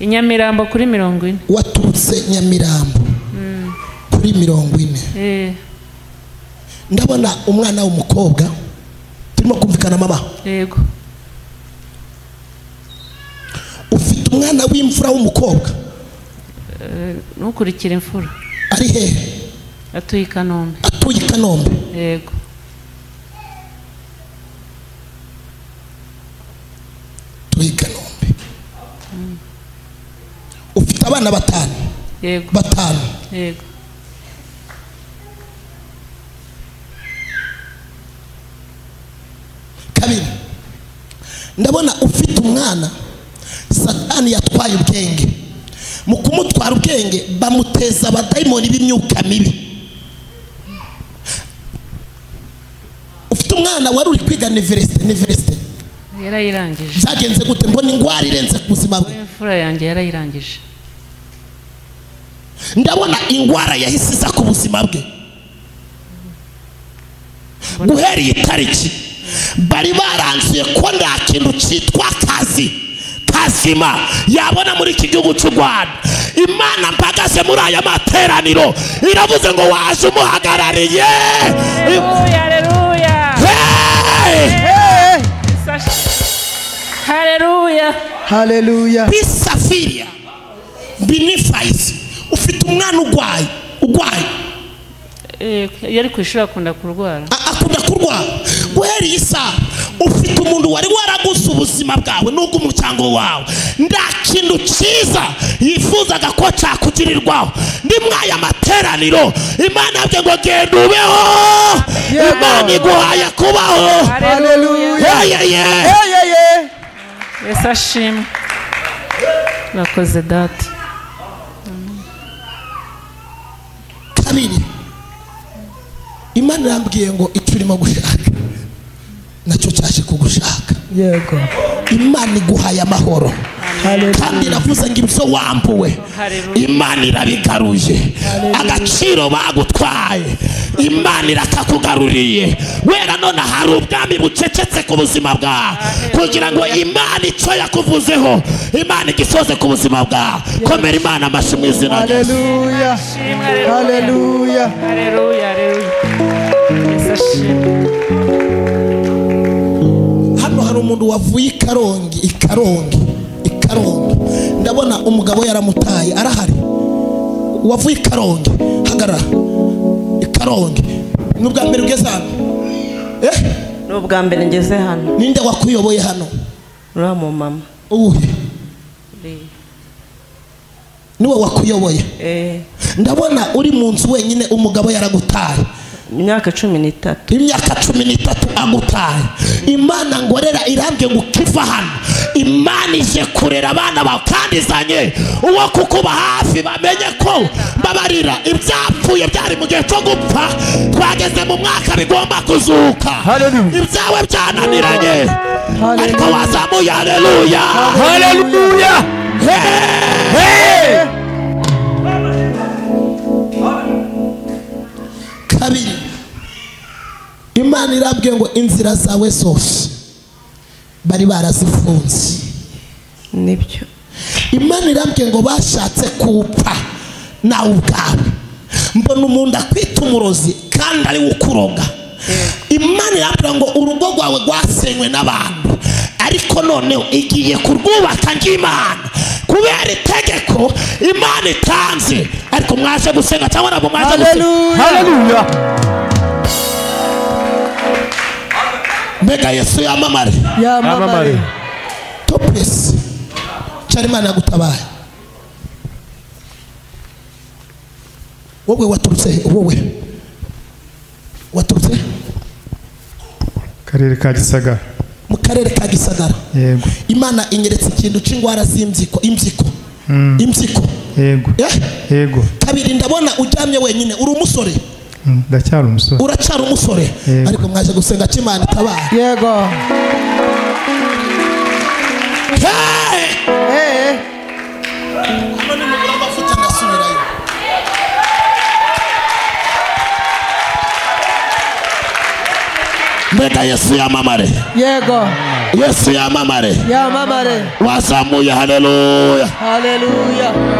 nyamirambo kuri mirongo waturutse i nyamirambo kuri mirongo ine waturutse nyamirambo kuri mirongo ine Eh, ndabona umwana w'umukobwa turimo kumvikana mama yego ufite umwana w'imfura w'umukobwa ntukurikire imfura ari hehe atuye i kanombe atuye i kanombe yego atuye i kanombe ufite abana batanu yego batanu yego kabiri ndabona ufite umwana satani yatwaye ubwenge mu kumutwara ubwenge bamuteza abadayimoni b'imyuka mibi ufite umwana wari uri kwiga niveresite niveresite yarayirangije byagenze gute mbona indwara irenze ku buzima bwe imfura yanjye yarayirangije ndabona indwara yahise iza ku buzima bwe guhera iyi tariki bari baranzuye ko nta kintu cyitwa kazi kazima yabona muri iki gihugu cy'u rwanda imana mpagaze muri aya materaniro iravuze ngo waje umuhagarariye aleluya Hey! aleluya haleluya bisafiriya binifayisi ufite umwana urwaye urwaye yari ku ishuri akunda kurwara A- akunda kurwara guhera iyi saha ufite umuntu wari waraguse ubuzima bwawe n'ubw'umuryango wawe nta kintu cyiza yifuzaga ko cyakugirirwaho ni mwaya materaniro imana yavuze ngo genda ubeho Yego. imana iguhaye kubaho haleluya yeyeye yeyeye yesu ashimwe urakoze data kabiri imana irambwiye ngo icyo urimo gushaka nacyo cyaje kugushaka yego imana iguhaye amahoro kandi iravuze ngo ibyo wambuwe Hallelujah. imana irabigaruye agaciro bagutwaye imana irakakugaruriye wera none hari ubwami bucecetse ku buzima bwawe kugira ngo imana icyo yakuvuzeho imana igisoze ku buzima bwawe komera imana amashyi mu izina rya Yesu. haleluya haleluya aleluya aleluya yesu ashimwe hano hari umuntu wavuye i karongi i karongi i karongi ndabona umugabo yaramutaye arahari wavuye i karongi hagarara i karongi ni ubwa mbere ugeze hano eh ni ubwa mbere ngeze hano ninde wakuyoboye hano uriya mumama uwuhe niwe wakuyoboye Eh, ndabona uri mu nzu wenyine umugabo yaragutaye imyaka cumi n'itatu imyaka cumi n'itatu agutaye imana ngorera irambye ngo ukiva hano imana ije kurera abana bawe kandi izanye uwo kukuba hafi bamenye ko babarira ibyapfuye byari mu gihe cyo gupfa twageze mu mwaka bigomba kuzuka Hallelujah. ibyawe byananiranye Hallelujah. ariko wazamuye haleluya haleluya kabiri imana irambwiye ngo inzira zawe zose bari barazifunze nibyo imana irambwiye ngo bashatse kuwupfa nawe ubwawe mbona umuntu akwita umurozi kandi ari we ukuroga imana irambwira ngo urugo rwawe rwasenywe n'abantu ariko noneho igiye kurwubaka ng'imana kubera itegeko imana itanze ariko mwaje gusenga cyangwa ntabwo mwaje gusenga haleluya mbega yesu yamamare yamamare topesi cyari imana yagutabaye wowe waturutse he? wowe waturutse he? karere ka gisagara mu karere ka gisagara yego imana inyeretse ikintu cy'indwara z'imbyiko imbyiko imbyiko yego Eh? yego kabiri ndabona uryamye wenyine uri umusore Mm, ndacyari umusore uracara umusore Yego. ariko mwaje gusenga ko imana itabaye yego Hey! Eh, Hano ni mu buramba afite agasubirayo. mbega yesu yamamare yego yesu yamamare yamamare wazamuye haleluya haleluya